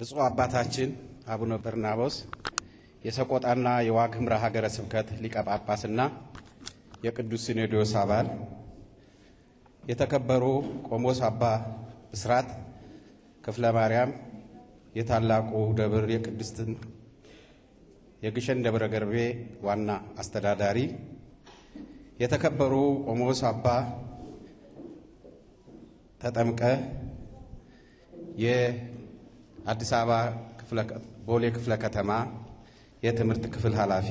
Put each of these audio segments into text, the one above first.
ብፁዕ አባታችን አቡነ በርናቦስ የሰቆጣና የዋግ ኽምራ ሀገረ ስብከት ሊቀ ጳጳስና የቅዱስ ሲኖዶስ አባል፣ የተከበሩ ቆሞስ አባ ብስራት ክፍለ ማርያም የታላቁ ደብር የቅድስትን የግሸን ደብረ ገርቤ ዋና አስተዳዳሪ፣ የተከበሩ ቆሞስ አባ ተጠምቀ የአዲስ አበባ ቦሌ ክፍለ ከተማ የትምህርት ክፍል ኃላፊ፣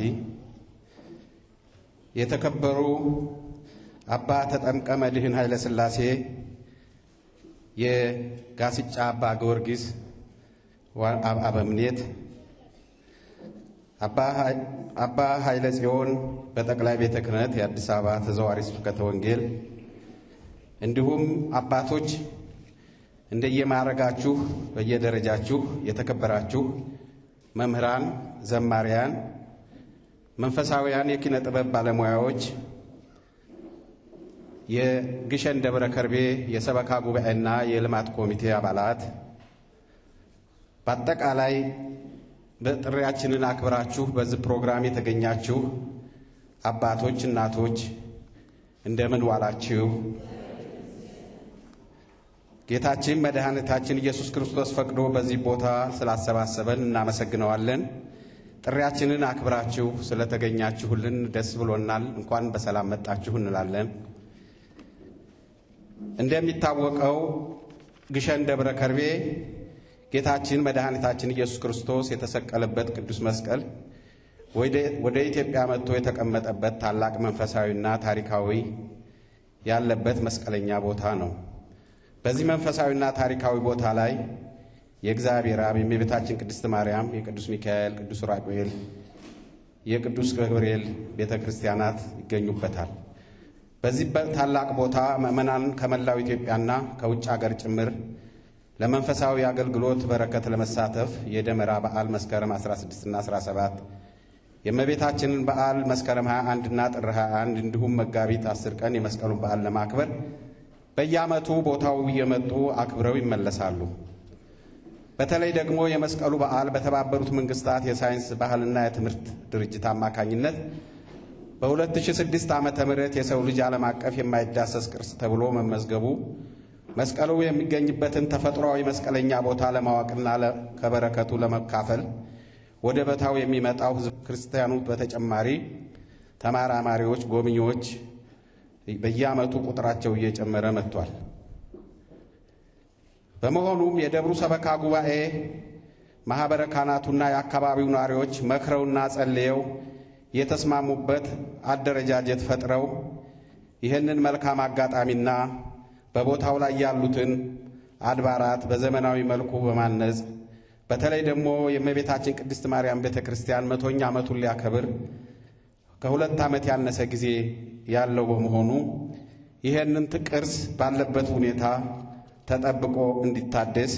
የተከበሩ አባ ተጠምቀ መድህን ኃይለ ሥላሴ የጋስጫ አባ ጊዮርጊስ አበምኔት፣ አባ ኃይለ ጽዮን በጠቅላይ ቤተ ክህነት የአዲስ አበባ ተዘዋሪ ስብከተ ወንጌል እንዲሁም አባቶች እንደየማዕረጋችሁ በየደረጃችሁ የተከበራችሁ መምህራን፣ ዘማሪያን፣ መንፈሳውያን የኪነ ጥበብ ባለሙያዎች፣ የግሸን ደብረ ከርቤ የሰበካ ጉባኤና የልማት ኮሚቴ አባላት፣ በአጠቃላይ በጥሪያችንን አክብራችሁ በዚህ ፕሮግራም የተገኛችሁ አባቶች፣ እናቶች እንደምን ዋላችሁ? ጌታችን መድኃኒታችን ኢየሱስ ክርስቶስ ፈቅዶ በዚህ ቦታ ስላሰባሰበን እናመሰግነዋለን። ጥሪያችንን አክብራችሁ ስለተገኛችሁልን ደስ ብሎናል። እንኳን በሰላም መጣችሁ እንላለን። እንደሚታወቀው ግሸን ደብረ ከርቤ ጌታችን መድኃኒታችን ኢየሱስ ክርስቶስ የተሰቀለበት ቅዱስ መስቀል ወደ ኢትዮጵያ መጥቶ የተቀመጠበት ታላቅ መንፈሳዊና ታሪካዊ ያለበት መስቀለኛ ቦታ ነው። በዚህ መንፈሳዊና ታሪካዊ ቦታ ላይ የእግዚአብሔር አብ የእመቤታችን ቅድስት ማርያም፣ የቅዱስ ሚካኤል፣ ቅዱስ ራጉኤል፣ የቅዱስ ገብርኤል ቤተ ክርስቲያናት ይገኙበታል። በዚህ ታላቅ ቦታ ምዕመናን ከመላው ኢትዮጵያና ከውጭ አገር ጭምር ለመንፈሳዊ አገልግሎት በረከት ለመሳተፍ የደመራ በዓል መስከረም 16ና 17 የእመቤታችንን በዓል መስከረም 21 እና ጥር 21 እንዲሁም መጋቢት 10 ቀን የመስቀሉን በዓል ለማክበር በየዓመቱ ቦታው እየመጡ አክብረው ይመለሳሉ። በተለይ ደግሞ የመስቀሉ በዓል በተባበሩት መንግስታት የሳይንስ ባህልና የትምህርት ድርጅት አማካኝነት በ2006 ዓመተ ምህረት የሰው ልጅ ዓለም አቀፍ የማይዳሰስ ቅርስ ተብሎ መመዝገቡ መስቀሉ የሚገኝበትን ተፈጥሯዊ መስቀለኛ ቦታ ለማወቅና ከበረከቱ ለመካፈል ወደ ቦታው የሚመጣው ሕዝብ ክርስቲያኑ በተጨማሪ ተመራማሪዎች፣ ጎብኚዎች በየዓመቱ ቁጥራቸው እየጨመረ መጥቷል። በመሆኑም የደብሩ ሰበካ ጉባኤ ማኅበረ ካህናቱና የአካባቢው ነዋሪዎች መክረውና ጸልየው የተስማሙበት አደረጃጀት ፈጥረው ይህንን መልካም አጋጣሚና በቦታው ላይ ያሉትን አድባራት በዘመናዊ መልኩ በማነጽ በተለይ ደግሞ የእመቤታችን ቅድስት ማርያም ቤተ ክርስቲያን መቶኛ ዓመቱን ሊያከብር ከሁለት ዓመት ያነሰ ጊዜ ያለው በመሆኑ ይህንን ቅርስ ባለበት ሁኔታ ተጠብቆ እንዲታደስ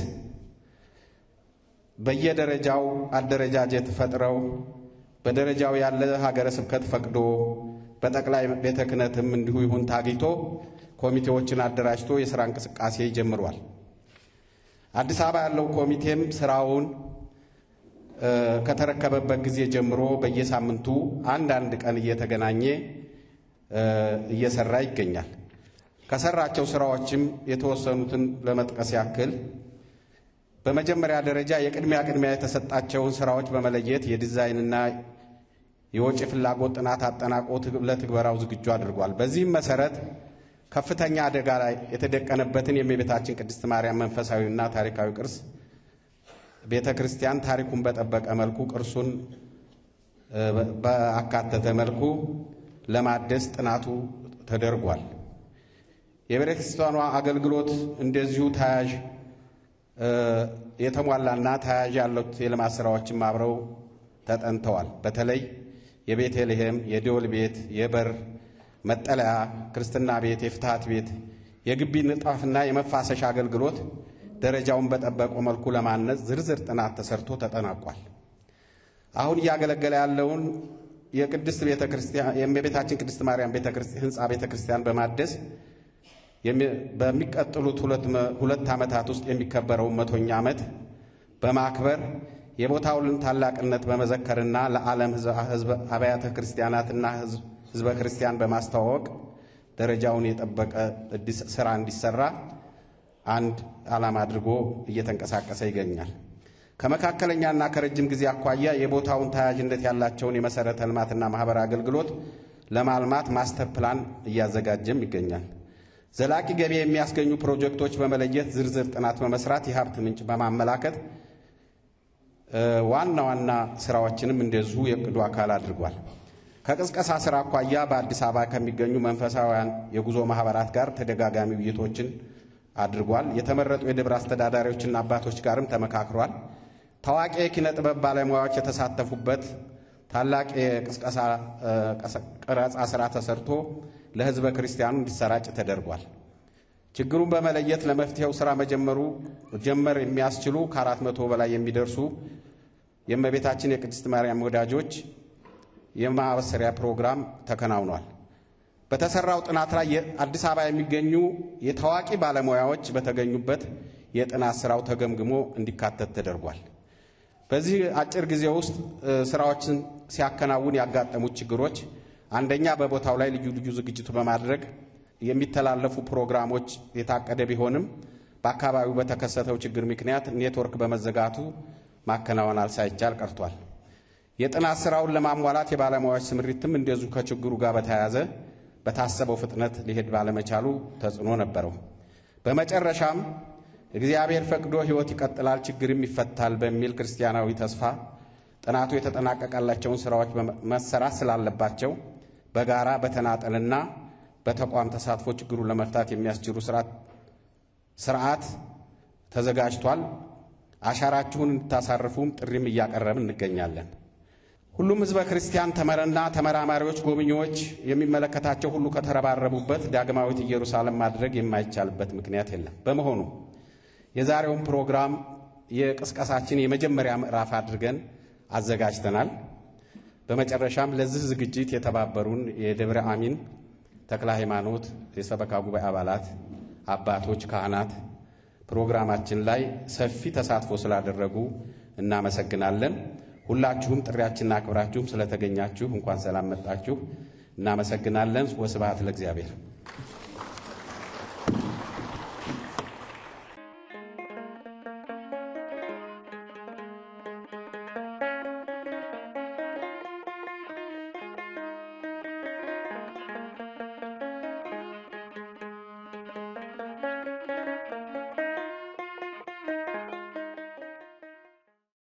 በየደረጃው አደረጃጀት ፈጥረው በደረጃው ያለ ሀገረ ስብከት ፈቅዶ በጠቅላይ ቤተ ክህነትም እንዲሁ ይሁን ታግኝቶ ኮሚቴዎችን አደራጅቶ የሥራ እንቅስቃሴ ጀምሯል። አዲስ አበባ ያለው ኮሚቴም ስራውን ከተረከበበት ጊዜ ጀምሮ በየሳምንቱ አንዳንድ ቀን እየተገናኘ እየሰራ ይገኛል። ከሰራቸው ስራዎችም የተወሰኑትን ለመጥቀስ ያክል በመጀመሪያ ደረጃ የቅድሚያ ቅድሚያ የተሰጣቸውን ስራዎች በመለየት የዲዛይንና የወጪ ፍላጎት ጥናት አጠናቆ ለትግበራው ዝግጁ አድርጓል። በዚህም መሰረት ከፍተኛ አደጋ ላይ የተደቀነበትን የእመቤታችን ቅድስት ማርያም መንፈሳዊና ታሪካዊ ቅርስ ቤተ ክርስቲያን ታሪኩን በጠበቀ መልኩ ቅርሱን በአካተተ መልኩ ለማደስ ጥናቱ ተደርጓል። የቤተ ክርስቲያኗ አገልግሎት እንደዚሁ ተያያዥ የተሟላና ተያያዥ ያሉት የልማት ስራዎችም አብረው ተጠንተዋል። በተለይ የቤተልሔም፣ የደወል ቤት፣ የበር መጠለያ፣ ክርስትና ቤት፣ የፍትሐት ቤት፣ የግቢ ንጣፍና የመፋሰሻ አገልግሎት ደረጃውን በጠበቀ መልኩ ለማነጽ ዝርዝር ጥናት ተሰርቶ ተጠናቋል። አሁን እያገለገለ ያለውን የቅድስት ቤተ ክርስቲያን የእመቤታችን ቅድስት ማርያም ህንፃ ቤተ ክርስቲያን በማደስ በሚቀጥሉት ሁለት ዓመታት ውስጥ የሚከበረውን መቶኛ ዓመት በማክበር የቦታውን ታላቅነት በመዘከርና ለዓለም አብያተ ክርስቲያናትና ሕዝበ ክርስቲያን በማስተዋወቅ ደረጃውን የጠበቀ ስራ እንዲሰራ አንድ ዓላማ አድርጎ እየተንቀሳቀሰ ይገኛል። ከመካከለኛና ከረጅም ጊዜ አኳያ የቦታውን ተያያዥነት ያላቸውን የመሠረተ ልማትና ማኅበራዊ አገልግሎት ለማልማት ማስተር ፕላን እያዘጋጀም ይገኛል። ዘላቂ ገቢ የሚያስገኙ ፕሮጀክቶች በመለየት ዝርዝር ጥናት በመስራት የሀብት ምንጭ በማመላከት ዋና ዋና ስራዎችንም እንደዚሁ የእቅዱ አካል አድርጓል። ከቅስቀሳ ስራ አኳያ በአዲስ አበባ ከሚገኙ መንፈሳውያን የጉዞ ማህበራት ጋር ተደጋጋሚ ውይይቶችን አድርጓል። የተመረጡ የደብር አስተዳዳሪዎችና አባቶች ጋርም ተመካክሯል። ታዋቂ የኪነ ጥበብ ባለሙያዎች የተሳተፉበት ታላቅ የቅስቀሳ ቀረጻ ስራ ተሰርቶ ለሕዝበ ክርስቲያኑ እንዲሰራጭ ተደርጓል። ችግሩን በመለየት ለመፍትሄው ስራ መጀመሩ ጀመር የሚያስችሉ ከአራት መቶ በላይ የሚደርሱ የእመቤታችን የቅድስት ማርያም ወዳጆች የማበሰሪያ ፕሮግራም ተከናውኗል። በተሰራው ጥናት ላይ የአዲስ አበባ የሚገኙ የታዋቂ ባለሙያዎች በተገኙበት የጥናት ስራው ተገምግሞ እንዲካተት ተደርጓል። በዚህ አጭር ጊዜ ውስጥ ስራዎችን ሲያከናውን ያጋጠሙት ችግሮች አንደኛ በቦታው ላይ ልዩ ልዩ ዝግጅቱ በማድረግ የሚተላለፉ ፕሮግራሞች የታቀደ ቢሆንም በአካባቢው በተከሰተው ችግር ምክንያት ኔትወርክ በመዘጋቱ ማከናወን ሳይቻል ቀርቷል። የጥናት ስራውን ለማሟላት የባለሙያዎች ስምሪትም እንደዚሁ ከችግሩ ጋር በተያያዘ በታሰበው ፍጥነት ሊሄድ ባለመቻሉ ተጽዕኖ ነበረው። በመጨረሻም እግዚአብሔር ፈቅዶ ሕይወት ይቀጥላል፣ ችግርም ይፈታል በሚል ክርስቲያናዊ ተስፋ ጥናቱ የተጠናቀቀላቸውን ስራዎች መሰራት ስላለባቸው በጋራ በተናጠልና በተቋም ተሳትፎ ችግሩን ለመፍታት የሚያስችሉ ስርዓት ተዘጋጅቷል። አሻራችሁን እንድታሳርፉም ጥሪም እያቀረብን እንገኛለን። ሁሉም ሕዝበ ክርስቲያን ተመረና ተመራማሪዎች፣ ጎብኚዎች፣ የሚመለከታቸው ሁሉ ከተረባረቡበት ዳግማዊት ኢየሩሳሌም ማድረግ የማይቻልበት ምክንያት የለም። በመሆኑ የዛሬውን ፕሮግራም የቅስቀሳችን የመጀመሪያ ምዕራፍ አድርገን አዘጋጅተናል። በመጨረሻም ለዚህ ዝግጅት የተባበሩን የደብረ አሚን ተክለ ሃይማኖት የሰበካ ጉባኤ አባላት፣ አባቶች፣ ካህናት ፕሮግራማችን ላይ ሰፊ ተሳትፎ ስላደረጉ እናመሰግናለን። ሁላችሁም ጥሪያችንን አክብራችሁም ስለተገኛችሁ እንኳን ሰላም መጣችሁ። እናመሰግናለን። ወስብሐት ለእግዚአብሔር።